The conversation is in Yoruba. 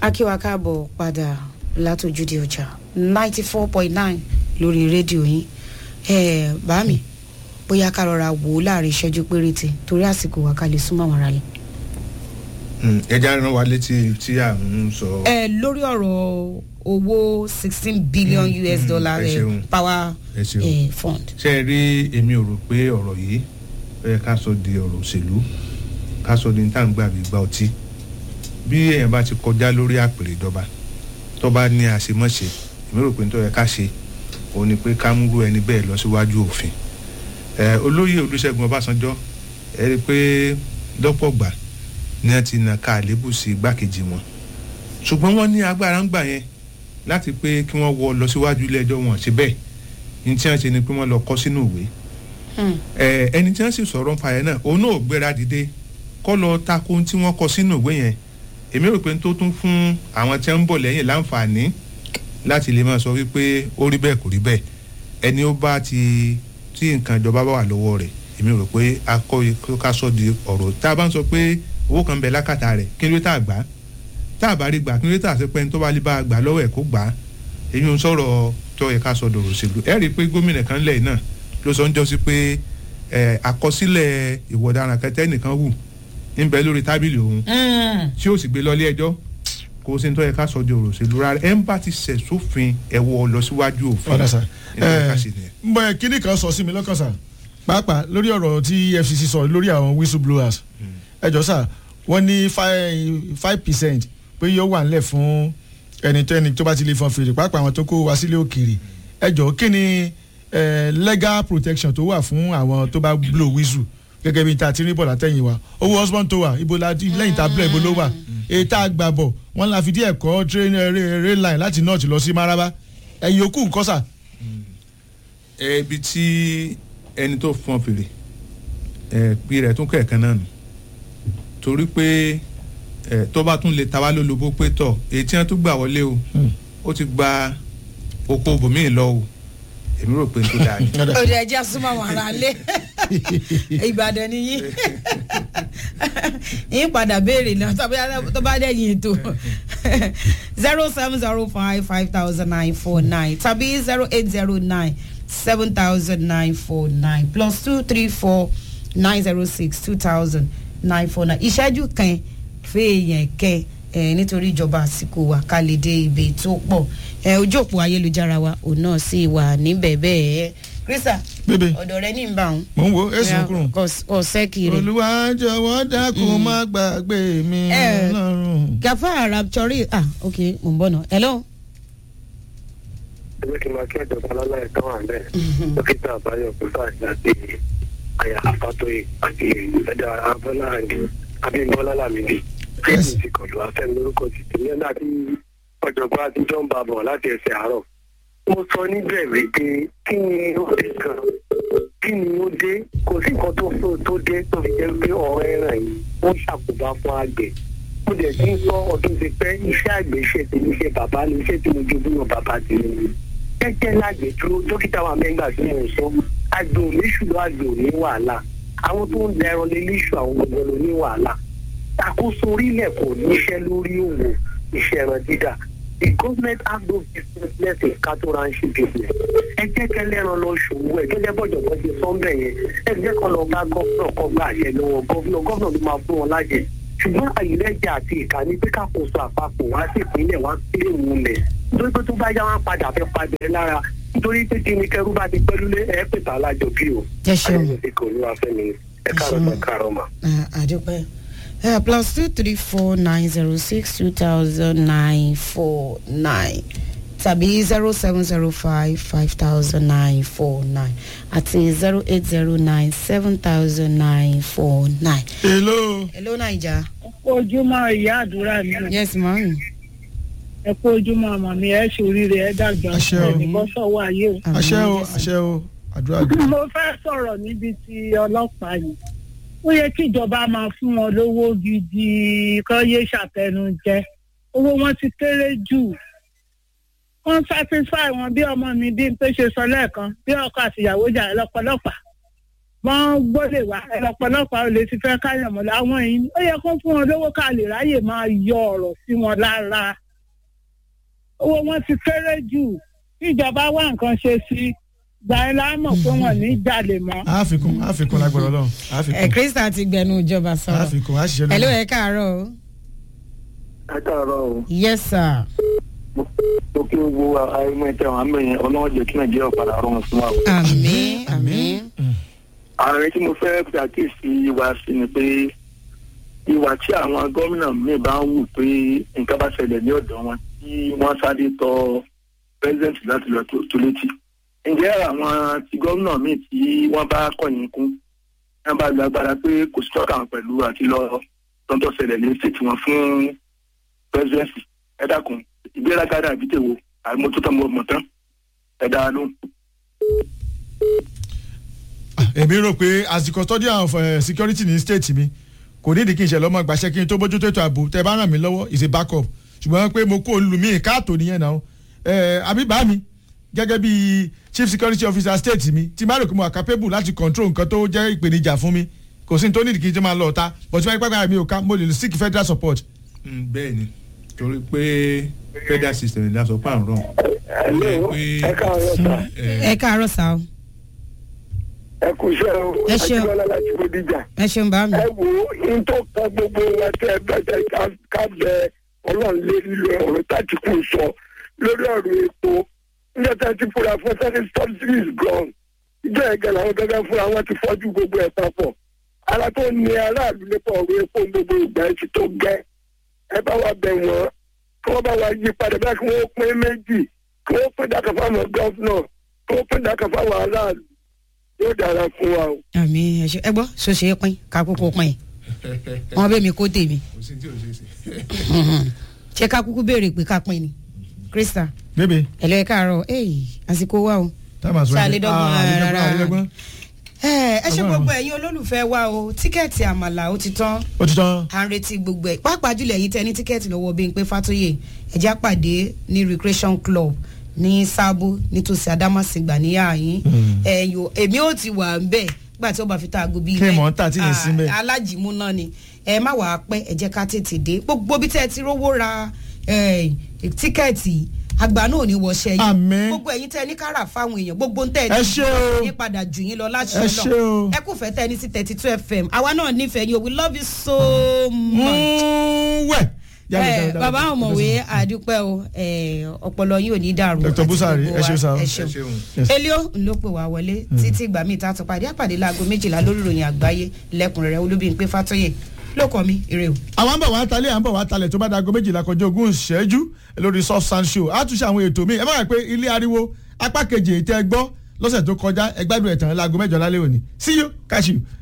akíwa káàbọ̀ padà látòjúde ọjà ninety four point nine lórí rédíò yín ẹ bá mi bóyá ká rọra wò ó láàrin ìṣẹ́jú péréte torí àsìkò wa ká lè súnmọ́ àwọn aráàlú. ẹja rán wa létí tí à ń sọ. ẹ lórí ọ̀rọ̀ owó sixteen billion Mm, us mm, dollar ẹ eh, ṣeun. power ẹ ṣeun. eh, fund. ṣe é rí èmi ò rò pé ọ̀rọ̀ yìí ó yẹ ká sọ di ọ̀rọ̀ òṣèlú ká sọ di tá à ń gbà bí gba ọtí bí èèyàn bá ti kọjá lórí àpèrè ìjọba tó bá ní àṣemọ́ṣe èmi rò pé tó yẹ ká ṣe òun ni pé ká múrú ẹni bẹ́ẹ̀ lọ síwájú òfin ẹ olóyè olùṣègùn ọbásanjọ́ ẹ rí i pé lọ́pọ̀ gbà ni wọ́n ti nà ká àlébù sí igbákejì wọn ṣùgbọ́n wọ́n ní agbára ń gbà yẹn láti pé kí wọ́n wọ lọ síwájú ilé ẹjọ́ wọn ṣe bẹ́ẹ̀ ní tí wọ́n ṣe ni pé wọ́n lọ kọ́ sínú ìwé Hmm. ẹ ẹni tí wọ́n sì sọ̀rọ̀ ń pa yẹn náà òun náà ò gbéra dìde kọ́ lọ tako ohun tí wọ́n kọ sínú ìwé yẹn èmi rò pé tó tún fún àwọn tí wọ́n ń bọ̀ lẹ́yìn láǹfààní láti lè máa sọ wípé ó rí bẹ́ẹ̀ kò rí bẹ́ẹ̀ ẹni ó bá ti tí nǹkan ìjọba bá wà lọ́wọ́ rẹ̀ èmi rò pé akọ́ ká sọ di ọ̀rọ̀ tá a bá ń sọ pé owó kan bẹ lákàtà rẹ̀ kí ló tá a gbà á tá a bá rí gbà kí ló tá a ṣe pé ẹni tó bá lè bá a gbà lọ́wọ́ ẹ̀ kó gbà á èyí ń sọ̀rọ̀ tó yẹ ká sọ dọ̀rọ̀ òṣèlú ẹ rí i pé gómìnà kan lẹ́yìn náà ló sọ ń jọ sí pé ẹ àkọsílẹ̀ ìwọ̀daràn kẹtẹ́ nìkan wù ń bẹ lórí tábìlì òun tí ó sì gbé lọ ilé ẹjọ́ kò sí ní tó yẹ ká sọ di ọ̀rọ̀ òṣèlú rárá ẹ̀ ń bá ti ṣẹ̀ sófin ẹ̀wọ̀ lọ síwájú òfin ọ̀dà sà ní tó yẹ ká ṣe nìyẹn. mbọ ẹ kíní kan sọ sí mi lọ́kàn sà pàápàá lórí ọ̀rọ̀ tí efcc sọ lórí àwọn whistleblowers ẹ jọ sà wọ́n ní five percent pé yóò wà nílẹ̀ fún ẹni tó ẹni tó bá ti lè fọn fèrè pàápàá àwọn tó kó wá sílé òkèèrè ẹ jọ kí ni eh, legal protection tó wà fún àwọn tó bá blow whistle gẹ́gẹ́ bí ta ti rí bọ̀ látẹ̀yìn wa owó husband tó wà ibo la lẹ́yìn tá a bẹ̀rẹ̀ ibo ló wà èyí tá a gbà bọ̀ wọ́n la fi díẹ̀ kọ́ train eh, rail rail line láti north lọ sí maraba ẹ̀yìn òkú nǹkan sà. ẹ ibi tí ẹni tó fọn fèrè ẹ pi rẹ̀ tún kẹ̀kẹ́ náà nù torí pé ẹ tó bá tún lè ta wá lólobó pé tọ̀ èyí tí wọ́n tún gbà wọlé o ó ti gba oko bòmíì lọ o èmi rò pé n tó dáa ni. òde ẹjẹ súnmọ́ àwọn ará lé ìbàdàn ni yín yín padà béèrè náà tó bá dẹ̀yìn ètò zero seven zero five five thousand nine four nine tàbí zero eight zero nine seven thousand nine four nine plus two three four nine zero six two thousand nine four nine ìṣẹ́jú kan fèèyàn kẹ́ ẹ nítorí ìjọba àsìkò wa ká lè dé ibi tó pọ̀ ẹ ojú òpó ayélujára wa òun náà sì wà níbẹ̀ bẹ́ẹ̀ krista bébè ọ̀dọ̀ rẹ ní ìbá òun mò ń wo èsì kúrò. ọ̀sẹ̀ kiri. olúwa jọ̀wọ́ dákun má gbàgbé mi Eh. lọ́rùn. gafa raptori ah ok mo ń bọ̀ náà hello. ẹgbẹ́ kí n máa kí ẹ̀jọba lọ́la ẹ̀ka wà bẹ́ẹ̀ dókítà àbáyọ pípa àti àyà àfàtòyè àti ẹ̀dá abọ́lá àdé abímbọ́lá làmìdí Yes. fíìmù ti kọ̀lù afẹ́ lórúkọ ti tèmi ẹ̀dá tí ọ̀jọ̀gbọ́n àtijọ́ ń bá bọ̀ láti ẹsẹ̀ àárọ̀. mo sọ níbẹ̀ wípé kí ni ó dé kan kí ni ó dé kò sí nǹkan tó fún tó dé tó fi jẹ́ pé ọ̀rọ̀ ẹ̀ràn yìí ó ṣàkóbá fún àgbẹ̀ mo dẹ̀ ti ń sọ ọdún ti pẹ́ iṣẹ́ àgbẹ̀ iṣẹ́ tèmi iṣẹ́ bàbá ni iṣẹ́ tí mo jogún náà bàbá tèmi ni jẹ́jẹ́ lágbè dúró dókítà wa mẹ́ngbà tí mo sọ àgbẹ̀ ò ní ṣùgbọ́n àgbẹ̀ ò ní wàhálà àwọn tó ń da ẹran lé léṣù àwọn gbogbo ló ní wàhálà àkóso orílẹ̀ kò níṣẹ́ lórí òwò iṣẹ́ ẹran dídà the government has no business less in cattle ranching business ẹ jẹ́ kẹlẹ́ran lọ ṣòwò ẹ̀ gẹ́gẹ́ bọ́jọ̀gbọ́n ṣe sọ́ńbẹ̀ yẹn ẹ jẹ́ kọ́ lọ bá gọ́fúnà kọ́ gba àṣẹ lọ́wọ́ gọ́fúnà gọ́fúnà ló máa fún wọn lájẹ ṣùgbọ́n àyílẹ́jà àti ìkànnì pé kákòóso àpapọ̀ wá sí ìpínlẹ̀ wá sílé ìwúlẹ̀ nítorí pé tó bá yá wọn padà fẹ́ padà lára nítorí pé kí ni kẹrú bá ti pẹ́ lulẹ̀ ẹ pètè alájọ bí o. Ẹ ṣeun. ayẹyẹ kò ní wá fẹ́ mi ẹ káàárọ̀ ṣeun. ẹ káàárọ̀ mà. Ah, àdúpẹ́ Uh, plus two three four nine zero six two thousand nine four nine tàbí zero seven zero five five thousand nine four nine àti zero eight zero nine seven thousand nine four nine. hello. hello naija. ojúmọ́ ìyá àdúrà mi yes ma'am. ẹ kú ojúmọ́ ọmọ mi ẹ ṣoríire ẹ dàgbà Àṣẹ o. ẹnìkan sọ̀wọ́ ayé o. àṣẹ o àṣẹ o àdúrà gbà. mo fẹ́ sọ̀rọ̀ níbi ti ọlọ́pàá yìí ó yẹ kí ìjọba máa fún wọn lówó gidi kán yé ṣàtẹnujẹ owó wọn ti kéré jù wọ́n satisfy wọn bí ọmọ mi bí n pé ṣe sọ lẹ́ẹ̀kan bí ọkọ àtìyàwó jà lọ́pọ̀lọpàá wọ́n gbọ́dọ̀ wá ọ̀pọ̀lọpọ̀ olè ti fẹ́ káyọ̀ mọ́lẹ̀ àwọn yìí ó yẹ kó fún wọn lówó ká lè ráyè máa yọ ọ̀rọ̀ sí wọn lára owó wọn ti kéré jù ìjọba wá nǹkan ṣe sí gbà ẹ́ láàmọ̀ pé wọ́n ní jalè mọ́. àfikún àfikún lágbára ọlọ́run ẹ àfikún krista ti gbẹnu ìjọba sọ̀rọ̀ àfikún àṣìṣe ẹ ló lórí. ẹ káàárọ̀ o ẹ káàárọ̀ o yes sir mo kí n wo àìmọ̀ ẹ̀tẹ̀ àwọn àmì yẹn ọlọ́wọ́ jẹ́ kí nàìjíríà padà rọrùn fún wa. àmín àmín ààrẹ tí mo fẹ́ ṣàkíyèsí wa sí ni pé ìwà tí àwọn gómìnà míì bá ń wù pé nǹkan bá ṣẹlẹ̀ ní ọ̀dọ̀ wọn tí wọ́n sáré tọ pẹ́sidẹ̀ntì láti lọ tó tó létí. ǹjẹ́ àwọn ti gómìnà míì tí wọ́n bá kọ̀yìn kún wọ́n bá lu agbára pé kò sí tọ́ka wọn pẹ̀lú àti lọ tọ́ntọ́ ṣẹlẹ̀ ní sètì wọn fún pẹ́sidẹ̀ntì ẹ dákun ìgbéraga dàbí tèwo àìmọ́tótó mọ̀ tán ẹ dáa lóhùn. èmi rò pé as the custodian of uh, security ní state mi kò ní ìdí kí n ṣe lọ́mọ gbàṣẹ́ kí n tó bójú tó ètò ààbò tẹ bá ràn mí lọ́wọ́ is a backup ṣùgbọ́n pé mo kó olú mi káàtó nìyẹn náà ẹ àbíbá mi gẹ́gẹ́ bí chief security officer state mi tí má rò pé mo wà capable láti control nǹkan tó jẹ́ ìpèníjà fún mi kò sí ní tó ní ìdí kí n ṣe máa lọ ọ̀tá but tí wọ́n pẹ́ pẹ́ mi ò ká mo lè seek federal support. Mm, bẹ́ẹ̀ ni torí pé federal system ìdá sọ pé à ń rọ̀ Hello, ẹ káàárọ̀ sà. ẹ káàárọ̀ sá o ẹ kú iṣẹ́ o Ẹ ṣeun. Ajíbọ́lá láti Bódìjà. ẹ ṣeun bá mi ẹ wo ohun tó kan gbogbo wa tẹ ẹ bẹ́ẹ̀ ká- ká bẹ ọlọ́run lé lílo ọ̀rọ̀ tàtìkù sọ lórí ọ̀rọ̀ epo níjẹ́ tá a ti fura fún sẹ́ni subsidies gone ìjọ ẹ̀gẹ́ làwọn gẹ́gẹ́ fúnra wọn ti fọ́jú gbogbo ẹ̀ papọ̀ ara tó ní aráàlú nípa ọ̀rọ̀ epo gbogbo ìgbà ẹ̀ ti tó gẹ́ ẹ bá wa bẹ̀ wọ́n kí wọ́n bá wa yí padà bẹ́ẹ̀ kí wọ́n pín méjì kí wọ́n pín dákà fáwọn gọ́fúnà kí wọ́n pín dákà fáwọn aráàlú yóò dára fún wa o. àmín ẹ ṣe ẹ gbọ́ ṣoṣe é pín ká kúkú pín wọn bẹ mi kó tèmi kò sí tí ò ṣe é ṣe. ṣé ká kúkú béèrè pé ká pín ni krista bébè ẹ lọ ẹ káàárọ̀ ey àsìkò wa o. táwọn àṣọ Ṣé àlédọ́gbọ̀n rárá? àlédọ́gbọ̀n ẹ ẹ ṣe Ọgbọ́n gbogbo ẹ̀yin olólùfẹ́ wa o tíkẹ́ẹ̀tì àmàlà ó ti tán ó ti tán à ń retí gbogbo ẹ̀ pàápàá jùlọ ẹ̀yin tẹ ní tíkẹ́ẹ̀tì lọ́wọ́ Bímpé Fátóyè ẹ̀já pàdé ní recreation club ní sábó nítòsí Adámàsìngbà níyà yín ẹ̀yọ èmi ò ti wà ń bẹ̀ nígbà tí ó bá fi tá aago bíi Kí mọ̀ ń tà tí yẹn sí ń bẹ̀? Ah, alájìmú náà ni ẹ má wàá pẹ́ ẹ jẹ́ ká tètè dé gbogbo bí tẹ́ ẹ ti rówó ra eh, tíkẹ́ẹ̀tì àgbà náà ò ní wọṣẹ́ yín Àmín. gbogbo ẹ̀yin tẹ́ ẹ ní kára fáwọn èèyàn gbogbo ń tẹ́ ẹ Ẹ ní ṣé o. yín padà jù yín lọ láṣẹ Ẹ ṣé o. ẹ kò fẹ́ tẹ́ ẹ ní sí thirty two fm àwa náà nífẹ̀ẹ́ yín o we love you so much. wẹ̀. ẹ bàbá ọmọwé àdúpẹ́ o ẹ, ọpọlọ yín ò ní dàrú. Dr. àti Busari, gbogbo ẹ ṣeun wa. sir. ẹ ẹ ṣeun. ṣeun. Yes. elio ló pè wá wọlé títí ìgbà míì tá a tún pàdé àpàdé láago méjìlá lórí ìròyìn àgbáyé lẹ́kùnrẹ́rẹ́ Olúbímpé Fátóyè lóko mi ire o. àwọn ń bọ̀ wá talẹ̀ à ń bọ̀ wá talẹ̀ tó bá dago méjìlá kọjá ogún ìṣẹ́jú lórí soft sand show á tún ṣe àwọn ètò míì ẹ má gbà pé ilé ariwo apá kejì ètò ẹgbọ́ lọ́sẹ̀ tó kọjá ẹgbádùn ẹ̀tàn láago mẹ́jọ lálẹ́ òní see you catch you